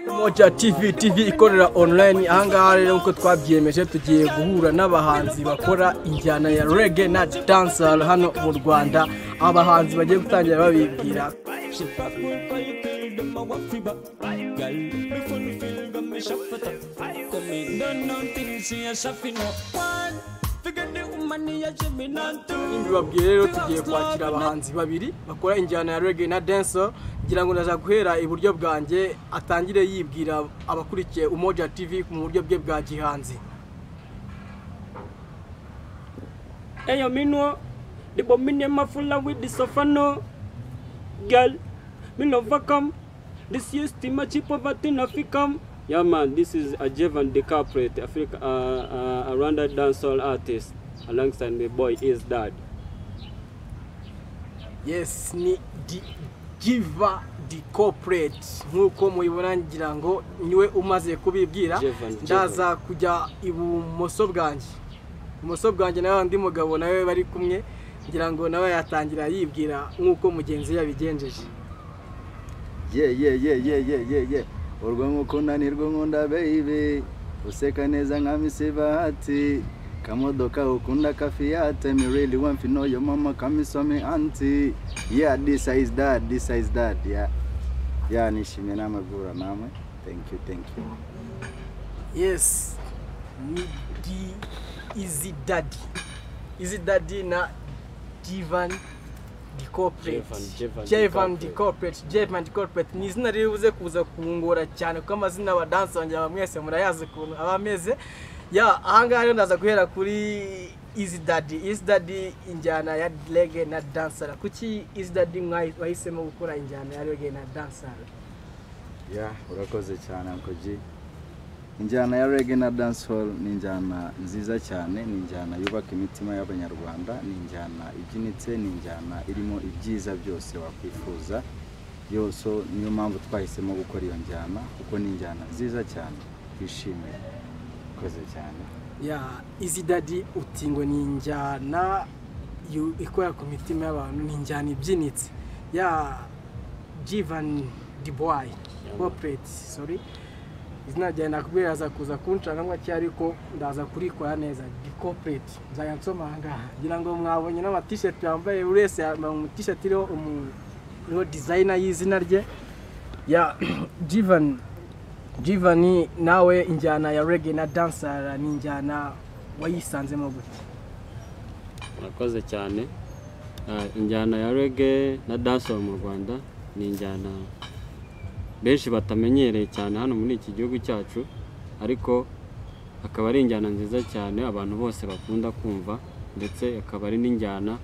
Moja TV TV ikorera online ahangaha rero nk'uko twabyiyemeje tugiye guhura n'abahanzi bakora injyana ya reggae na dancehall hano mu Rwanda abahanzi bagiye gutangira babibwira Ibi babwiye rero tugiye kwakira abahanzi babiri bakora injyana ya reggae na dancehall ngira ngo naza guhera iburyo bwanjye atangire yibwira abakurikiye Umoja TV mu buryo bwe bwa gihanzi Eyo minwo, the bominye mafula with the sofano. Girl, me no vacum. This year's team a cheap poverty na ficum. Yeah man, this is Ajevan the corporate Africa, uh, uh, a Rwanda dancehall artist. Alongside my boy is dad. yes ni di giva di corporate nk'uko mubibona ngira ngo niwe umaze kubibwira Jevan, Jevan. ndaza kujya ibumoso bwanjye ibumoso bwanjye nawe undi mugabo nawe bari kumwe ngira ngo nawe yatangira yibwira nk'uko mugenzi we yabigenjeje ye ye ye ye ye ye ye urwo nkukunda ni rwo nkunda baby useka neza nka misi bahati kamodoka ukunda kafiyate me really want to know your mama kamisome anti yeah this is that this is that yeah yeah nishimye n'amagura namwe thank you thank you yes ni di izi dadi izi dadi na jivan di corporate Jevan, Jevan di jevan di corporate. corporate jevan di corporate ni izina riri buze kuza kungora cyane kuko amazina abadansi wanjye aba mwese murayazi ukuntu aba ameze ya ahangaha rero ndaza guhera kuri izi dadi izi dadi injyana ya rege na dansara kuki izi dadi mwahi- wahisemo gukora injyana ya rege na dansara yeah urakoze cyane Uncle G injyana ya reggae na dancehall ni injyana nziza cyane ni injyana yubaka imitima y'abanyarwanda ni injyana ibyinitse ni injyana irimo ibyiza byose wakwifuza yose niyo mpamvu twahisemo gukora iyo njyana kuko ni injyana nziza cyane twishimiye urakoze cyane ya izi dadi uti ngo ni injyana yu- ikora ku mitima y'abantu ni injyana ibyinitse ya jivani diboyi kopereti sori izina ryawe nakubwira aza kuza kunshaka ngo akiri ariko ndaza kurikora neza di kopereti nzajya nsoma aha ngaha ngira ngo mwabonye n'amatisheti yambaye buri wese yambaye amatisheti iriho umu- iriho dizayina y'izina rye ya jivani Jivani nawe injyana ya reggae na dansara ni injyana wayisanzemo gute murakoze cyane Ah, injyana ya rege na dancehall mu rwanda ni injyana benshi batamenyereye cyane hano muri iki gihugu cyacu ariko akaba ari injyana nziza cyane abantu bose bakunda kumva ndetse akaba ari n'injyana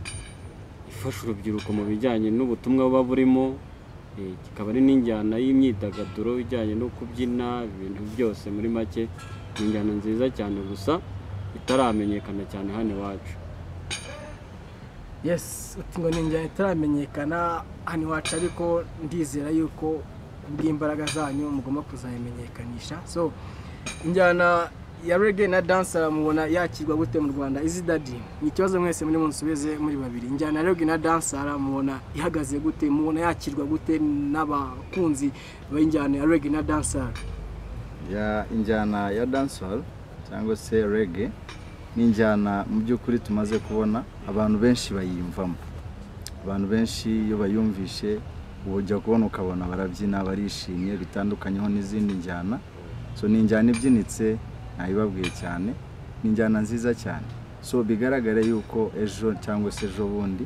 ifasha urubyiruko mu bijyanye n'ubutumwa buba burimo eh, kikaba ari n'injyana y'imyidagaduro ijyanye no kubyina ibintu byose muri make ni injyana nziza cyane gusa itaramenyekana cyane hano iwacu yes uti ngo ni injyana itaramenyekana hano iwacu ariko ndizera yuko kubw'imbaraga zanyu mugomba kuzayimenyekanisha so injyana ya reggae na dansara mubona yakirwa gute mu rwanda izi dadi ni ikibazo mwese muri munsubize muri babiri injyana ya reggae na dansara mubona ihagaze gute mubona yakirwa gute n'abakunzi b'injyana ya reggae na dansara ya injyana ya dancehall cyangwa se reggae ni injyana mu by'ukuri tumaze kubona abantu benshi bayiyumvamo abantu benshi iyo bayumvishe uba ujya kubona ukabona barabyina barishimye bitandukanyeho n'izindi njyana so ni injyana ibyinitse ntayibabwiye cyane ni injyana nziza cyane so bigaragare yuko ejo cyangwa se ejo bundi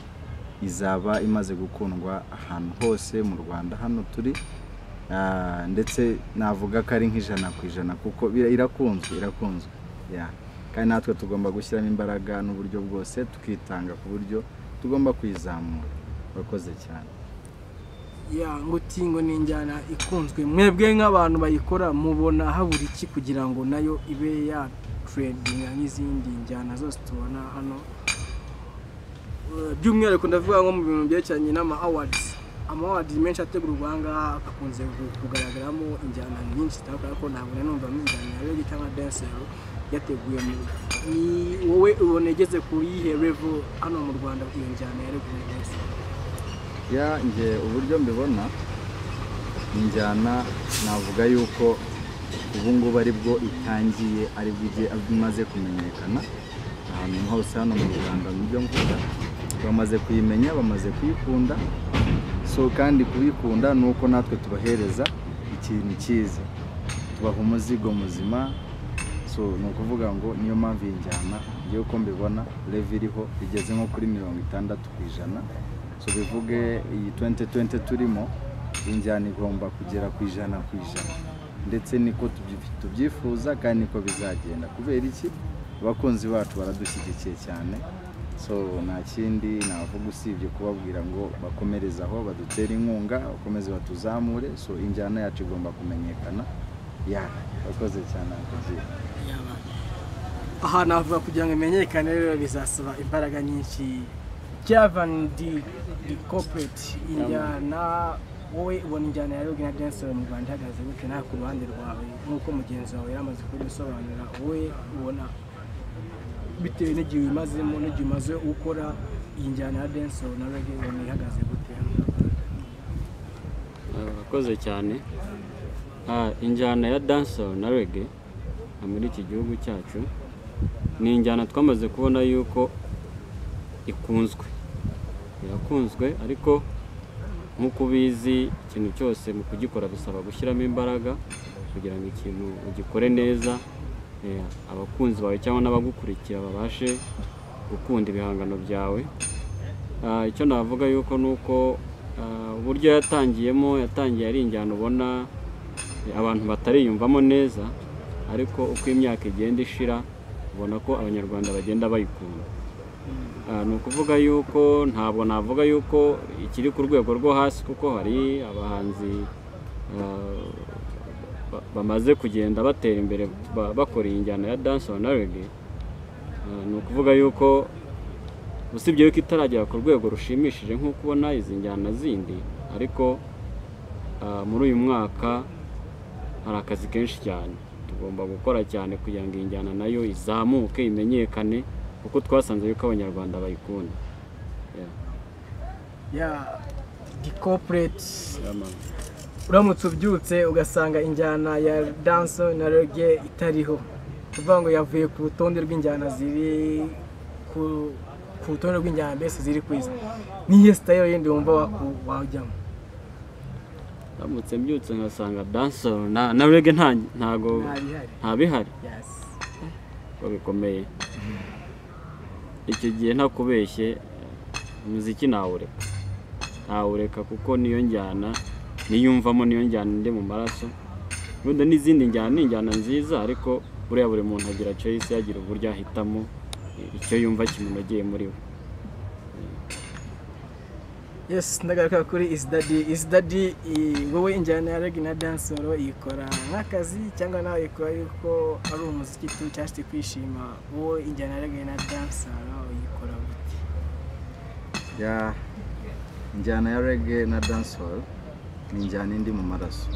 izaba imaze gukundwa ahantu hose mu rwanda hano turi Ah, ndetse navuga ko ari nk'ijana ku ijana kuko bira- irakunzwe irakunzwe Yeah. kandi natwe tugomba gushyiramo imbaraga n'uburyo bwose tukitanga ku buryo tugomba kuyizamura urakoze cyane ya ngo tingo ni injyana ikunzwe mwebwe nk'abantu bayikora mubona habura iki kugira ngo nayo ibe ya turedinga n'izindi njyana zose tubona hano Eh, by'umwihariko ndavuga nko mu bintu byerekeranye n'ama awadizi ama awadizi menshi ategurwa aha ngaha akunze ku- kugaragaramo injyana nyinshi zitandukanye ariko ntabwo nari numva mo injyana ya rege cyangwa densero yateguye mu ni wowe ubona igeze ku yihe revo hano mu rwanda iyo njyana ya rege na densero ya njye uburyo mbibona injyana navuga yuko ubu ngubu ari bwo itangiye ari bwo igiye imaze kumenyekana ahantu hose hano mu rwanda mu byo mvuga bamaze kuyimenya bamaze kuyikunda so kandi kubikunda ni uko natwe tubahereza ikintu cyiza tubaha umuzigo muzima so ni ukuvuga ngo niyo mpamvu iyi njyana ngewe uko mbibona revi iriho igeze nko kuri mirongo itandatu ku ijana so bivuge iyi 2020 turimo iyi njyana igomba kugera ku ijana ku ijana ndetse niko tubyi- tubyifuza kandi niko bizagenda kubera iki abakunzi bacu baradushyigikiye cyane so nta kindi navuga usibye kubabwira ngo bakomereze aho badutere inkunga bakomeze batuzamure so injyana yacu igomba kumenyekana ya bakoze cyane akazi ahantu havuga kugira ngo imenyekane rero bizasaba imbaraga nyinshi byavandi di kopereti injyana wowe ubona injyana ya rogi na denseri mu rwanda ihagaze gute nawe ku ruhande rwawe nk'uko mugenzi wawe yamaze kubisobanura wowe ubona bitewe n'igihe uyimazemo n'igihe umaze ukora iyi njyana ya denseri na rogi ubona ihagaze gute urakoze cyane Ah, injyana ya dancehall na reggae ah, muri iki gihugu cyacu ni injyana twamaze kubona yuko ikunzwe irakunzwe ariko nk'uko ubizi ikintu cyose mu kugikora bisaba gushyiramo imbaraga kugira ngo ikintu ugikore neza eh, abakunzi bawe cyangwa n'abagukurikira babashe gukunda ibihangano byawe Ah, icyo navuga yuko ni uko ah, uburyo yatangiyemo yatangiye ari injyana ubona eh, abantu batariyumvamo neza ariko uko imyaka igenda ishira ubona ko abanyarwanda bagenda bayikunda Ah, ni ukuvuga yuko ntabwo navuga yuko ikiri ku rwego rwo hasi kuko hari abahanzi ah, ba- bamaze kugenda batera imbere ba- bakora iyi njyana ya dancehall na reggae Ah, ni ukuvuga yuko usibye yuko itaragera ku rwego rushimishije nk'uko ubona izi njyana zindi ariko ah, muri uyu mwaka hari akazi kenshi cyane tugomba gukora cyane kugira ngo iyi njyana nayo izamuke imenyekane kuko twasanze yuko abanyarwanda bayikunda Yeah. ya di kopereti Yeah, man. uramutse ubyutse ugasanga injyana ya danso na reggae itariho kuvuga ngo yavuye ku rutonde rw'injyana ziri ku, ku rutonde rw'injyana mbese ziri ku isi niyo sitayiro yindi wumva waku- wajyamo ndamutse mbyutse nkasanga dancehall na na reggae nta ntago ntabihari nta bihari yes. ko bikomeye icyo gihe ntakubeshye umuziki nawureka nawureka kuko niyo njyana niyumvamo niyo njyana ndi mu maraso wenda n'izindi njyana ni injyana nziza ariko buriya buri muntu agira choice yagira uburyo ahitamo icyo yumva kimunogeye muri we yes ndagaruka kuri isidadi isidadi wowe injyana ya reggae na dansoro iyikora nk'akazi cyangwa nawe ikora yuko ari umuziki tu cyangwa se kwishima wowe injyana ya reggae na dansoro uyikora gute ya injyana ya reggae na dancehall ni injyana indi mu maraso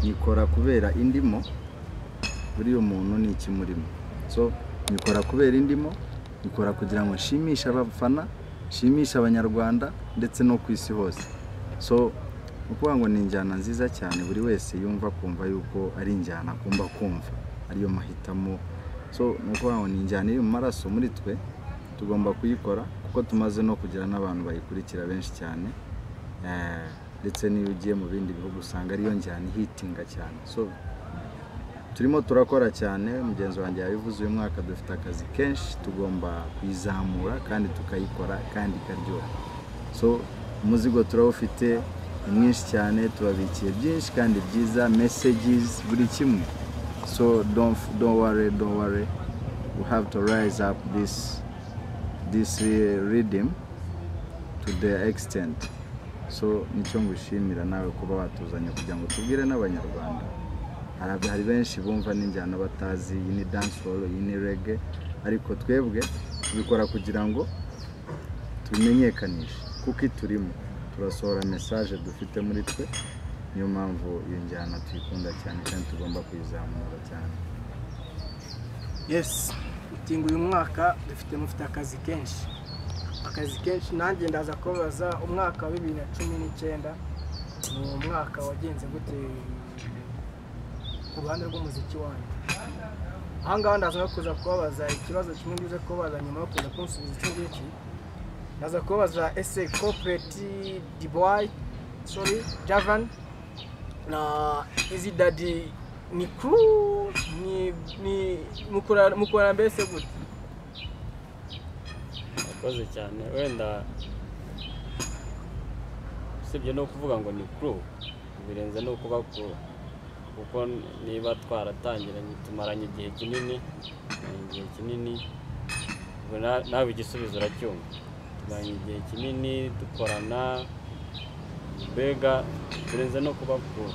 nyikora kubera indimo buriya umuntu ni ikimurimo so nyikora kubera indimo nyikora kugira ngo nshimishe abafana nshimishe abanyarwanda ndetse no ku isi hose so ni ukuvuga ngo ni injyana nziza cyane buri wese yumva kumva yuko ari injyana agomba kumva ariyo mahitamo so ni ukuvuga ngo ni injyana iri mu maraso muri twe tugomba kuyikora kuko tumaze no kugira n'abantu bayikurikira benshi cyane Eh, ndetse n'iyo ugiye mu bindi bihugu usanga ariyo njyana ihitinga cyane so turimo turakora cyane mugenzi wanjye yabivuze uyu mwaka dufite akazi kenshi tugomba kuyizamura kandi tukayikora kandi ikaryoha so umuzigo turawufite ni mwinshi cyane tubabikiye byinshi kandi byiza messages buri kimwe so don't, don't worry don't worry we have to rise up this this uh, rhythm to the extent so nicyo ngushimira nawe kuba watuzanye kugira ngo tubwire n'abanyarwanda Hari- hari benshi bumva n'injyana batazi iyi ni dancehall iyi ni reggae ariko twebwe tubikora kugira ngo tumenyekanishe kuko iturimo turasohora message dufite muri twe niyo mpamvu iyo njyana tuyikunda cyane kandi tugomba kuyizamura cyane yes utingo uyu mwaka dufite mufite akazi kenshi akazi kenshi nanjye ndaza kubabaza umwaka wa bibiri na cumi n'icyenda uwo mwaka wagenze gute ku ruhande rw'umuziki wanyu aha ngaha ndaza no kuza kubabaza ikibazo kimwe ngize kubabaza nyuma yo kuza kunsubiza icyo ngiki ndaza kubabaza ese kopereti diboyi sori javani na izi dadi ni kuru ni ni mukora- mukorana mbese gute murakoze cyane wenda usibye no kuvuga ngo ni kuru birenze no kuba kuru kuko niba twaratangiranye tumaranye igihe kinini tumaranye igihe kinini ubwo na- nawe igisubizo uracyumva tumaranye igihe kinini dukorana mbega birenze no kuba kuru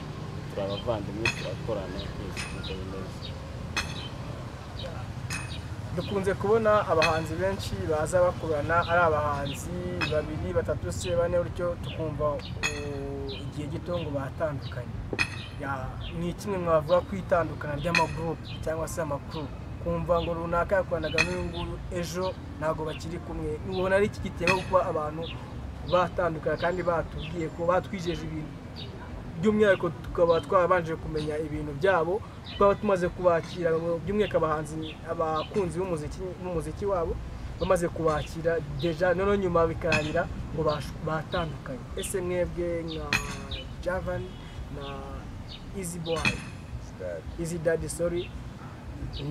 turi abavandimwe turakorana twese tumeze neza dukunze kubona abahanzi benshi baza bakorana ari abahanzi babiri batatu se bane gutyo tukumva uh, igihe gito ngo batandukanye Ya- ni kimwe mwavuga ku itandukana ry'amagurupe cyangwa se amakuru kumva ngo runaka yakoranaga n'uyu nguyu ejo ntabwo bakiri kumwe ubona ari iki gitego kuba abantu batandukana kandi batubwiye ko batwijeje ibintu by'umwihariko tukaba twabanje kumenya ibintu byabo twaba tumaze kubakira by'umwihariko abahanzi abakunzi b'umuziki b'umuziki wabo bamaze kubakira deja noneho nyuma bikarangira ngo bash- batandukanye ese mwebwe nka javan na easy boy easy daddy sorry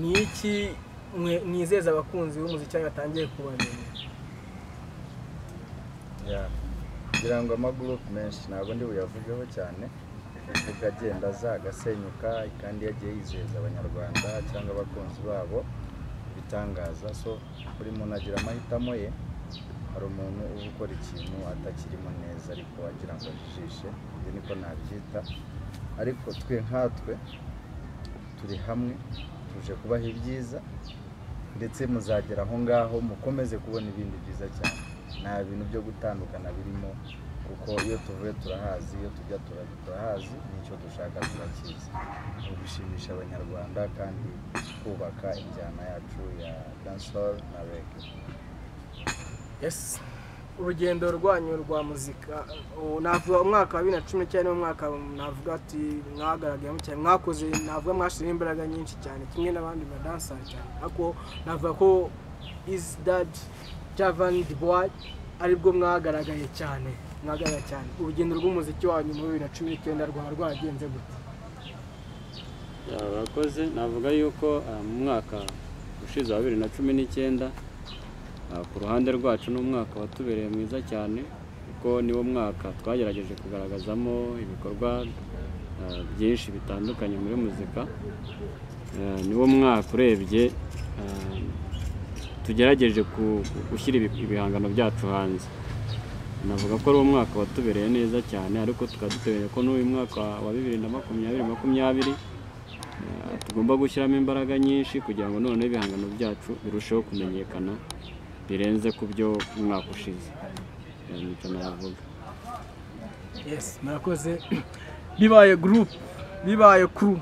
ni iki mwe- mwizeza abakunzi b'umuziki wanyu batangiye kubamenya Yeah. kugira ngo amagurupe menshi ntabwo ndi buyavugeho cyane avuga agenda aza agasenyuka kandi yagiye yizeza abanyarwanda cyangwa abakunzi babo ibitangaza so buri muntu agira amahitamo ye hari umuntu uba ukora ikintu atakirimo neza ariko wagira ngo ajijishe ibyo niko nabyita ariko twe nkatwe turi hamwe tuje kubaha ibyiza ndetse muzagera aho ngaho mukomeze kubona ibindi byiza cyane nta bintu byo gutandukana birimo kuko iyo tuvuye turahazi iyo tujya tura- turahazi n'icyo dushaka turakizi ni ugushimisha abanyarwanda kandi twubaka injyana yacu ya dancehall na reggae yes urugendo rwanyu rwa muzika ubu navuga umwaka wa bibiri na cumi n'icyenda n'umwaka navuga ati mwagaragayemo cyane mwakoze navuga mwashyizemo imbaraga nyinshi cyane kimwe n'abandi badansari cyane ariko navuga ko izi dadi javani dibuwayi aribwo mwagaragaye cyane mwagaragaye cyane urugendo rw'umuziki wanyu muri bibiri na cumi n'icyenda rwaba rwaragenze gute Ya, Urakoze navuga yuko ah, mu mwaka ushize wa bibiri na cumi n'icyenda ah, ku ruhande rwacu ni umwaka watubereye mwiza cyane kuko niwo mwaka twagerageje kugaragazamo ibikorwa ah, byinshi bitandukanye muri muzika Ah, niwo mwaka urebye ah, tugerageje ku- gushyira ibi- ibihangano byacu hanze navuga ko ari umwaka watubereye neza cyane ariko tukaba dutebereye ko n'uyu mwaka wa bibiri na makumyabiri makumyabiri Uh, tugomba gushyiramo imbaraga nyinshi kugira ngo noneho ibihangano byacu birusheho kumenyekana birenze ku byo umwaka ushize Eh, nicyo navuga yes murakoze bibaye group bibaye crew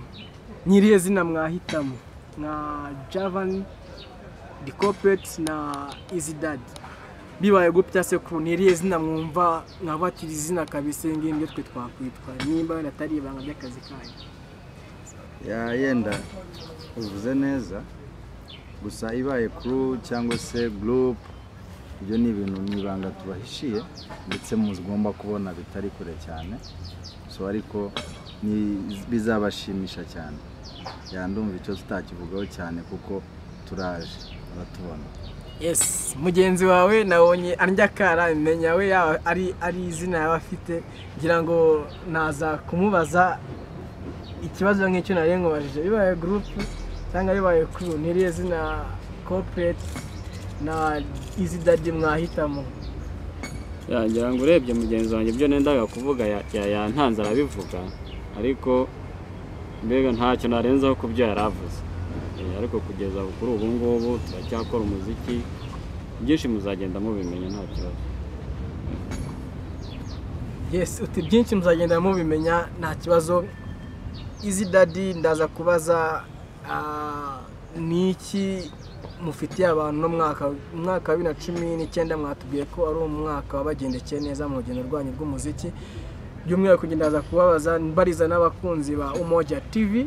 nyiriye zina mwahitamo nka javani di corporate na easy dad bibaye group cyangwa se crew nyiriye zina mwumva nkabatira izina kabisa iyi ngiyi nibyo twe twakwitwa nimba wenda atari ibanga ry'akazi kanyu ya yenda uvuze neza gusa ibaye kuru cyangwa se gurupe ibyo ni ibintu ni ibanga tubahishiye ndetse mugomba kubona bitari kure cyane so ariko ni bizabashimisha cyane yandumva icyo tutakivugaho cyane kuko turaje baratubona yes mugenzi wawe nabonye andya kara menya we yaba ari ari izina yaba afite ngira ngo naza kumubaza ikibazo nk'icyo nari nkubajije bibaye gurupe cyangwa bibaye kuru n'iriya zina kopereti na izi dadi mwahitamo Ya, ngira ngo urebye mugenzi wanjye ibyo nendaga kuvuga ya- ya- yantanze arabivuga ariko mbega ntacyo narenzaho ku byo yari avuze Eh, ariko kugeza kuri ubu ngubu turacyakora umuziki byinshi muzagenda mubimenya nta kibazo yes uti byinshi muzagenda mubimenya nta kibazo izi dadi ndaza kubaza ah, ni iki mufitiye abantu no mwaka umwaka wa bibiri na cumi n'icyenda mwatubwiye ko ari umwaka wabagendekeye neza mu rugendo rwanyu rw'umuziki by'umwihariko njye ndaza kubabaza mbariza n'abakunzi ba umoja TV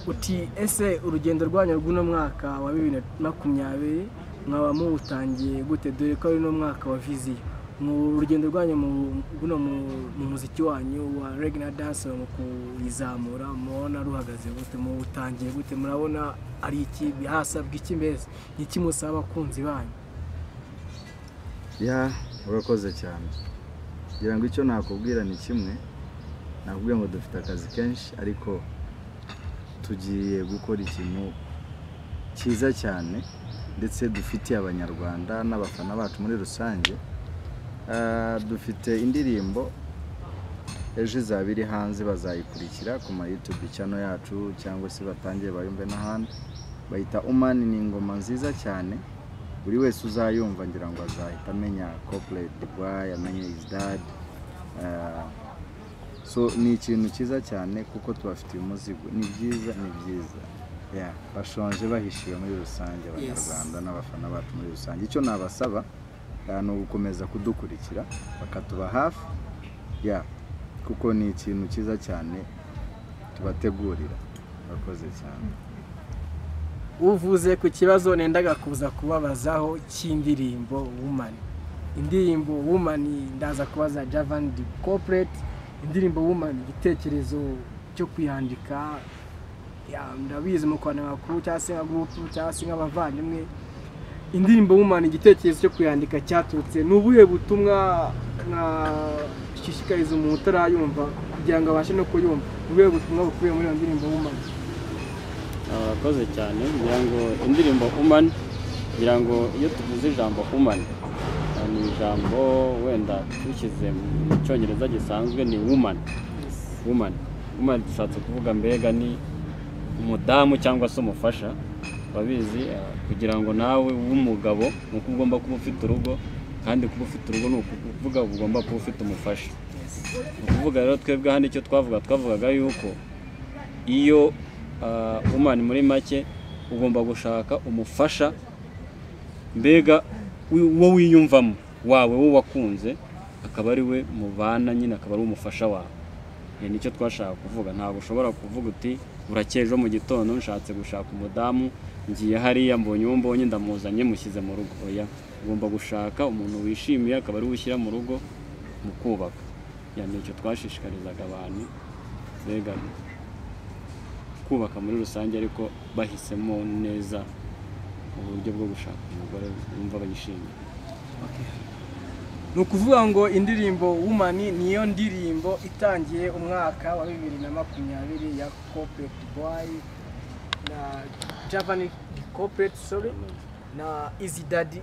uti ese urugendo rwanyu rw'uno mwaka wa bibiri na makumyabiri mwaba muwutangiye gute dore ko ari n'umwaka wa viziyo mu rugendo rwanyu mu- buno mu- mu muziki wanyu wa regina dance mu kuyizamura mubona ruhagaze gute muwutangiye gute murabona ari iki hasabwa iki mbese ni iki musaba abakunzi banyu ya urakoze cyane kugira ngo icyo nakubwira ni kimwe nakubwiye ngo dufite akazi kenshi ariko tugiye gukora ikintu cyiza cyane ndetse dufitiye abanyarwanda n'abafana bacu muri rusange Ah, dufite indirimbo ejo izaba iri hanze bazayikurikira ku ma YouTube channel yacu cyangwa se batangire bayumve n'ahandi bayita umani ni ingoma nziza cyane buri wese uzayumva ngira ngo azahita amenya corporate Dubai amenye his dad Ah, so ni ikintu cyiza cyane kuko tubafitiye umuzigo ni byiza ni byiza Yeah, bashonje bahishiwe muri rusange abanyarwanda n'abafana bacu muri rusange icyo nabasaba ah, ni ugukomeza kudukurikira bakatuba hafi ya kuko ni ikintu cyiza cyane tubategurira urakoze cyane uvuze ku kibazo nendaga kuza kubabazaho cy'indirimbo wumani indirimbo wumani ndaza kubaza javani di kopereti indirimbo wumani igitekerezo cyo kuyandika ya, ndabizi mu kwandika makuru cyangwa se nka gurupu cyangwa se nk'abavandimwe indirimbo wumani igitekerezo cyo kuyandika cyaturutse ni ubuhe butumwa nashishikariza umuntu utarayumva kugira ngo abashe no kuyumva ni ubuhe butumwa bukubiye muri iyo ndirimbo wumani abakoze cyane ngira ngo indirimbo humani ngira ngo iyo tuvuze ijambo humani ni ijambo wenda dushyize mu cyongereza gisanzwe ni wumani wumani wumani dushatse kuvuga mbega ni umudamu cyangwa se umufasha urabizi eh, kugira ngo nawe w'umugabo ni uko ugomba kuba ufite urugo kandi kuba ufite urugo ni ukuvuga ugomba kuba ufite umufasha ni ukuvuga rero twebwe hano icyo twavuga twavugaga yuko iyo uh, umani muri make ugomba gushaka umufasha mbega wi- uwo wiyumvamo wawe wo wakunze akaba ari we mubana nyine akaba ari umufasha wawe Iyo nicyo twashaka kuvuga ntabwo ushobora kuvuga uti burakeye ejo mu gitondo nshatse gushaka umudamu ngiye hariya mbonye uwo mbonye ndamuzanye mushyize mu rugo oya ugomba gushaka umuntu wishimiye akaba ari we ushyira mu rugo mu kubaka Iyo nicyo twashishikarizaga abantu mbega kubaka muri rusange ariko bahisemo neza uburyo bwo gushaka umugore wumva bayishimiye ni ukuvuga ngo indirimbo wumani niyo ndirimbo itangiye umwaka wa bibiri na makumyabiri ya kopereti boyi na javani kopereti sori na izi dadi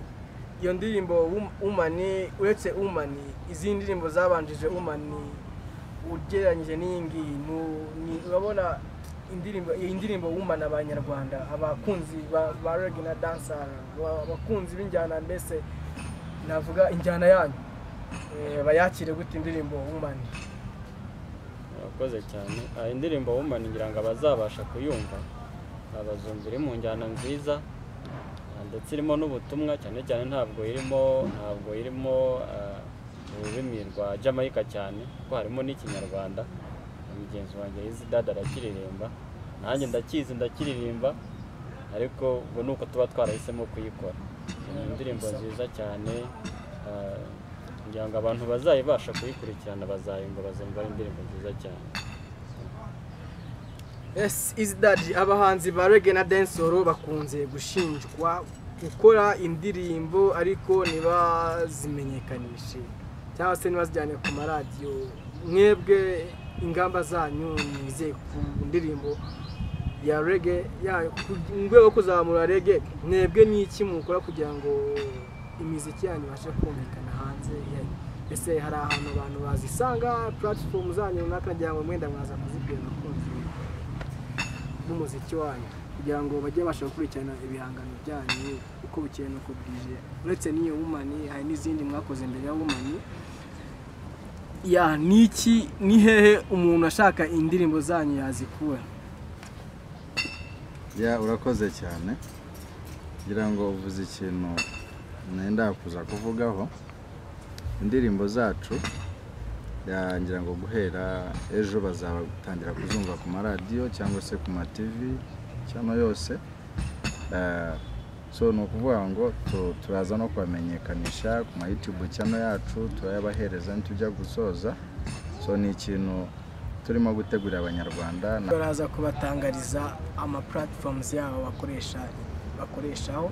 iyo ndirimbo wumani uretse wumani izindi ndirimbo zabanjije wumani ugereranyije n'iyi ngiyi nu- ni- urabona indirimbo iyi ndirimbo wumana abanyarwanda abakunzi ba- ba regina dancer ba- abakunzi b'injyana mbese navuga injyana yanyu eh, bayakire gute indirimbo wumani urakoze cyane Ah, indirimbo wumani ngira ngo abazabasha kuyumva ah, bazumva iri mu njyana nziza ah, ndetse irimo n'ubutumwa cyane cyane ntabwo irimo ntabwo irimo ah, ururimi rwa jamayika cyane kuko harimo n'ikinyarwanda Na mugenzi wanjye yizi dada arakiririmba nanjye ndakizi ndakiririmba ariko ubu ni uko tuba twarahisemo kuyikora ni indirimbo nziza cyane ah, kugira ngo abantu bazayibasha kuyikurikirana bazayumva bazumva ari indirimbo nziza cyane yes is that abahanzi ba reggae na dancehall bakunze gushinjwa gukora indirimbo ariko ntibazimenyekanishe cyangwa se ntibazijyane ku maradiyo mwebwe ingamba zanyu nize ku ndirimbo ya reggae yayo ku- mu rwego rwo kuzamura reggae mwebwe ni iki mukora kugira ngo imiziki yanyu ibashe kumvikana hanze yanyu ese hari ahantu abantu bazisanga platform zanyu runaka nagira ngo mwenda mwaza kuzibwira abakunzi n'umuziki wanyu kugira ngo bajye babasha gukurikirana ibihangano byanyu uko bukeye n'uko bwije uretse n'iyo wumani hari n'izindi mwakoze mbere ya wumani ya niki ni hehe umuntu ashaka indirimbo zanyu yazikura ya urakoze cyane kugira ngo uvuze ikintu nenda kuza kuvugaho indirimbo zacu Ya- ngira ngo guhera ejo bazatangira kuzumva ku maradiyo cyangwa se ku ma TV cyangwa yose Eh, so ni ukuvuga ngo tu- turaza no kubamenyekanisha ku ma YouTube cyano yacu turayabahereza nitujya gusoza so ni ikintu turimo gutegurira abanyarwanda na- baraza kubatangariza ama platforms yabo bakoresha bakoreshaho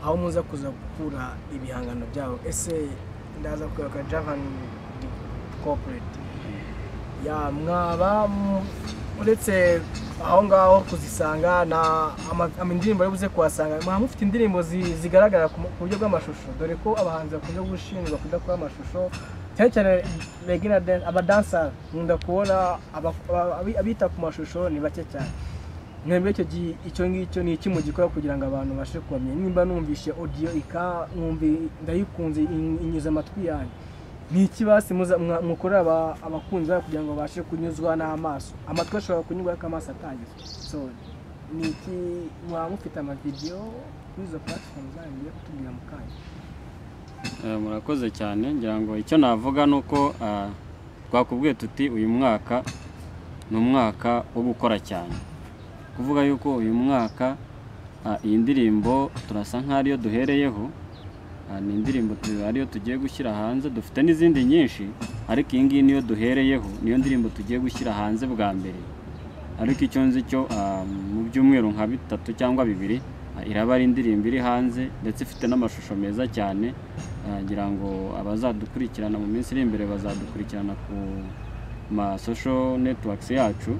aho muza kuza gukura ibihangano byabo ese ndaza kuyoka Javan Corporate ya mwaba mu- uretse aho ngaho kuzisanga na ama- ama- indirimbo yo buze kuhasanga mwaba mufite indirimbo zi- zigaragara ku mu- ku buryo bw'amashusho dore ko abahanzi bakunda gushinjwa bakunda kuba amashusho cyane cyane reggae na dance abadansa nkunda kubona aba- aba- abi- abita ku mashusho ni bake cyane mwebwe icyo gihe icyo ngicyo ni iki mugikora kugira ngo abantu babashe kubamenya nimba numvishe audio ika numvi ndayikunze in- inyuze amatwi yanjye ni iki basi muza- mwa- mukorera aba- abakunzi bayo kugira ngo babashe kunyuzwa n'amaso amatwi ashobora kunyurwa ariko amaso atanyuzwa so ni iki mwaba mufite amavideyo kuri izo platform zanyu mugiye kutubwira mu kanya Eh, murakoze cyane ngira ngo icyo navuga ni uko ah, twakubwiye tuti uyu mwaka ni umwaka wo gukora cyane kuvuga yuko uyu mwaka ah, iyi ndirimbo turasa nk'aho ariyo duhereyeho ah, ni indirimbo tu- ariyo tugiye gushyira hanze dufite n'izindi nyinshi ariko iyi ngiyi niyo duhereyeho niyo ndirimbo tugiye gushyira hanze bwa mbere ariko icyo nzi cyo ah, mu byumweru nka bitatu cyangwa bibiri ah, iraba ari indirimbo iri hanze ndetse ifite n'amashusho meza cyane Ah, ngira ngo abazadukurikirana mu minsi iri imbere bazadukurikirana ku ma social networks yacu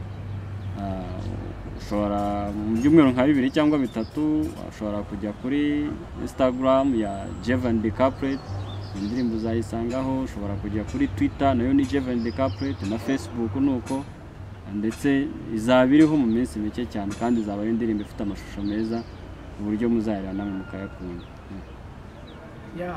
Ah, ushobora mu byumweru nka bibiri cyangwa bitatu ushobora kujya kuri instagram ya Jevan the Corporate indirimbo uzayisangaho ushobora kujya kuri twitter nayo ni Jevan the Corporate na facebook nuko ndetse izaba iriho mu minsi mike cyane kandi izaba ari indirimbo ifite amashusho meza ku buryo muzayireba namwe mukayakunda Yeah.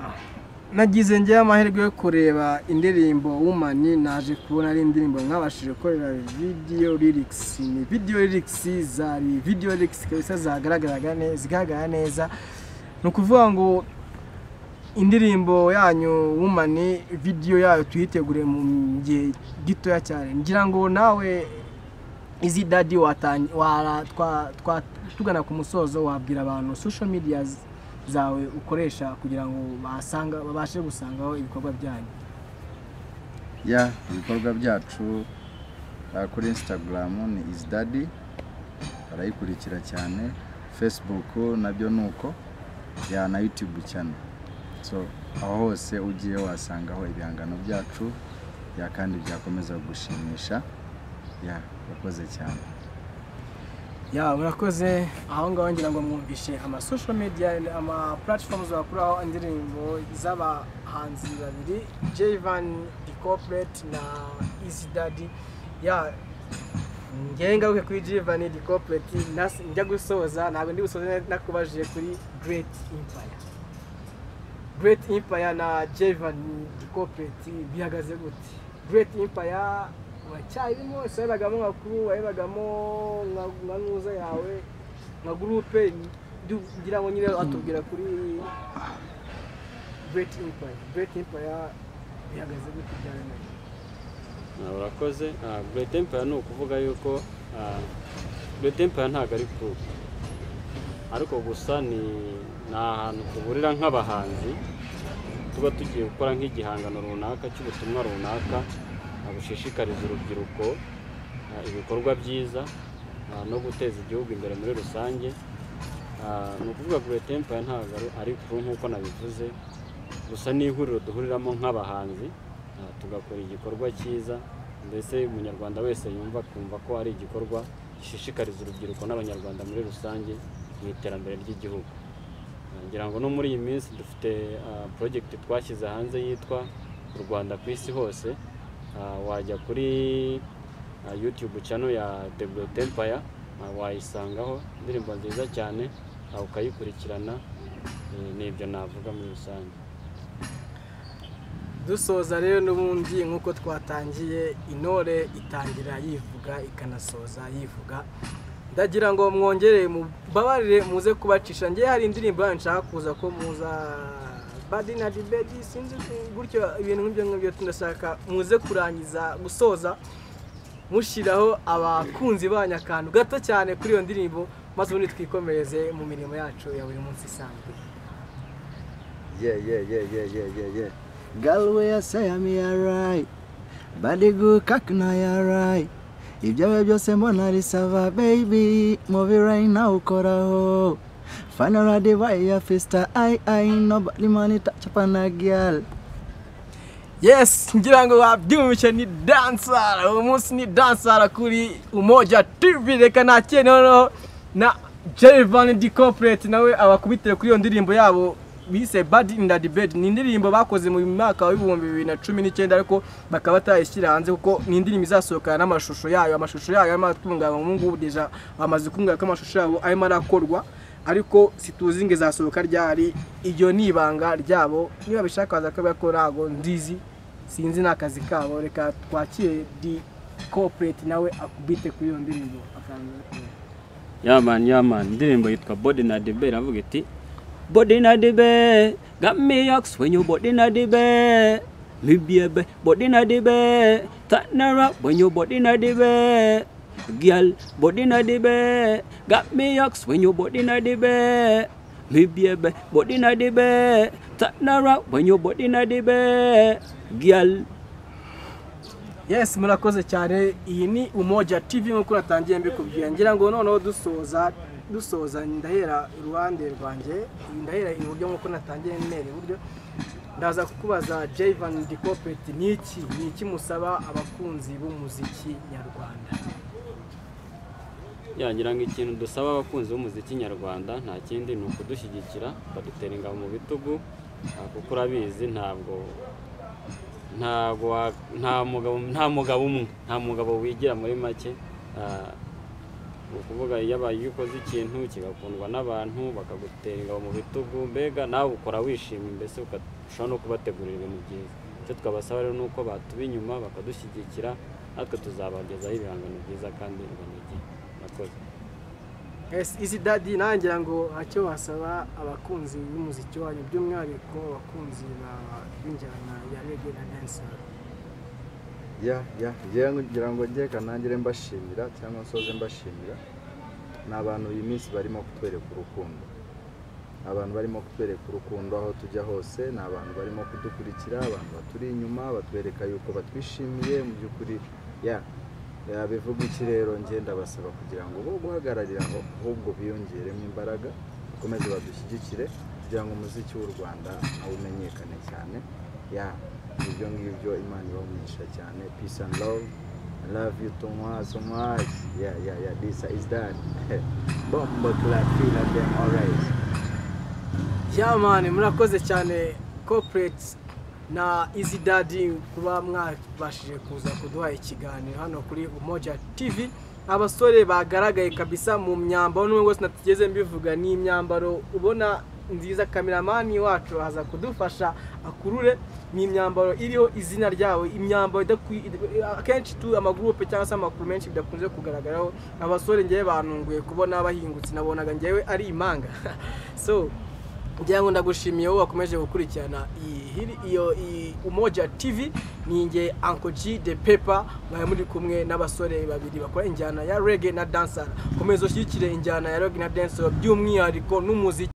nagize njyewe amahirwe yo kureba indirimbo Woman naje kubona ari indirimbo mwabashije gukorera video lyrics ni video lyrics zari video lyrics kabisa zagaragaraga neza zigaragara neza ni ukuvuga ngo indirimbo yanyu Woman video yayo tuyitegure mu gihe gitoya cyane ngira ngo nawe izi dadi watanye wara twa twa tugana ku musozo wabwira abantu social media z- zawe ukoresha kugira ngo basanga babashe gusangaho ibikorwa byanyu ya ibikorwa byacu uh, kuri instagram ni isdadi barayikurikira cyane facebook nabyo ni uko ya na youtube cyane so aho hose ugiye wasangaho ibihangano byacu ya kandi byakomeza kugushimisha ya urakoze cyane ya murakoze aho ngaho ngira ngo mwumvishe ama social media ama platforms bakuraho indirimbo z'abahanzi babiri Jayvan the corporate na Easy Daddy ya njye ngaruke kuri Jayvan the corporate nas- njya gusoza ntabwo ndi gusoza nakubajije kuri Great Empire Great Empire na Jayvan the corporate bihagaze gute Great Empire uracyarimo ese warebagamo nka kuru warebagamo nka nka nkuza yawe nka gurupe du- ngira ngo nyine watubwira kuri Great Empire Great Empire bihagaze gute byaremeye Ah, urakoze Ah, Great Empire ni ukuvuga yuko ah, Great Empire ntabwo ari group ariko gusa ni ni ahantu duhurira nk'abahanzi tuba tugiye gukora nk'igihangano runaka cy'ubutumwa runaka ah, bushishikariza urubyiruko ah, ibikorwa byiza ah, no guteza igihugu imbere muri rusange Ah, ni ukuvuga Great Empire ntabwo ari- ari group nk'uko nabivuze gusa ni ihuriro duhuriramo nk'abahanzi ah, tugakora igikorwa cyiza mbese umunyarwanda wese yumva akumva ko ari igikorwa gishishikariza urubyiruko n'abanyarwanda muri rusange mu iterambere ry'igihugu Ah, ngira ngo no muri iyi minsi dufite ah, project twashyize hanze yitwa u rwanda ku isi hose Ah, wajya kuri ah, youtube channel ya The Great Empire ah, wayisangaho indirimbo nziza cyane ah, ukayikurikirana Eh, ni ibyo navuga muri rusange dusoza rero n'ubundi nk'uko twatangiye intore itangira yivuga ikanasoza yivuga ndagira ngo mwongere mubabarire muze kubacisha ngewe hari indirimbo yanyu nshaka kuza ko muza badi na dibedi sinzi gutyo ibintu nk'ibyo ngibyo tunashaka muze kurangiza gusoza mushyiraho abakunzi banyu akantu gato cyane kuri iyo ndirimbo maze ubundi twikomereze mu mirimo yacu ya buri munsi isanzwe Yeah, yeah, yeah, yeah, yeah, yeah, yeah. Girl, where you say I'm alright. Body good, cock na alright. ibyawe byose mbona risaba baby move right now ukoraho fanara divayi ya fista ai ai nobody money touch up na girl yes ngira ngo wabyumvise ni dansara uwo munsi ni dansara kuri umoja tv reka nakire noneho na jerivani di kopereti nawe abakubitire kuri iyo ndirimbo yabo bise bad in the debate ni indirimbo bakoze mu mwaka w'ibihumbi bibiri na cumi n'icyenda ariko bakaba batayishyira hanze kuko ni indirimbo izasohokana n'amashusho yayo amashusho yayo arimo aratunganywa ubu ngubu deja bamaze kumbwira ko amashusho yabo arimo arakorwa ariko situzi ngo izasohoka ryari iryo ni ibanga ryabo niba bishaka baza kubera ko ntago ndizi sinzi n'akazi kabo reka twakire di kopereti nawe akubite kuri iyo ndirimbo yamani yamani indirimbo yitwa body na debe iravuga iti body na debe got me yox when you body na debe me baby body na debe turn around when you body na debe girl body na debe got me yox when you body na debe me baby body na debe turn around when you body na debe girl yes murakoze cyane iyi ni umoja tv nk'uko natangiye mbikubwira ngira ngo noneho dusoza dusoza ndahera iruhande rwanjye ndahera iburyo nk'uko natangiye ntera iburyo ndaza kukubaza jayivani di kopereti ni iki ni iki musaba abakunzi b'umuziki nyarwanda yagira ngo ikintu dusaba abakunzi b'umuziki nyarwanda nta kindi ni ukudushyigikira bakadutera ingabo mu bitugu ah, kuko urabizi ntabwo ntabwo wa- nta mugabo nta mugabo umwe nta mugabo wigira muri make Ah, ni ukuvuga iyo abaye iyo ukoze ikintu kigakundwa n'abantu bakagutera ingabo mu bitugu mbega nawe ukora wishimye mbese ukarushaho no kubategurira ibintu byiza icyo twabasaba rero ni uko batuba inyuma bakadushyigikira natwe tuzabagezaho ibihangano byiza kandi binogeye murakoze yes izi dadi nangira ngo hacyo wasaba abakunzi b'umuziki wanyu by'umwihariko abakunzi ba- b'injyana ya rege na dansara ya ya yewe ngira ngo njye kanangire mbashimira cyangwa nsoze mbashimira ni abantu iyi minsi barimo kutwereka urukundo ni abantu barimo kutwereka urukundo aho tujya hose ni abantu barimo kudukurikira abantu baturi inyuma batwereka yuko batwishimiye mu by'ukuri ya yabivuga iki rero njye ndabasaba kugira ngo bo guhagararira aho ahubwo biyongeremo imbaraga bakomeze badushyigikire kugira ngo umuziki w'u rwanda nawe umenyekane cyane ya ibyo ngibyo imana ibamugisha cyane peace and love I love you too much so much yeah yeah yeah this is that bomba clapila them always yamani murakoze cyane kopereti na izi dadi kuba mwabashije kuza kuduha ikiganiro hano kuri umoja tv abasore bagaragaye kabisa mu myambaro n'ubwo wese natigeze mbivuga ni imyambaro ubona nziza kameramani wacu aza kudufasha akurure ni imyambaro iriho izina ryabo imyambaro idakwi- id- akenshi tu amagurupe cyangwa se amakuru menshi bidakunze kugaragaraho abasore ngewe banunguye kubona bahingutse nabonaga ngewe ari imanga so ngira ngo ndagushimiye wowe wakomeje gukurikirana iyi hiri- iyo iyi umoja tv ni nge anko g de pepa mwari muri kumwe n'abasore babiri bakora injyana ya rege na dansara komeza ushyigikire injyana ya rege na dansara by'umwihariko n'umuziki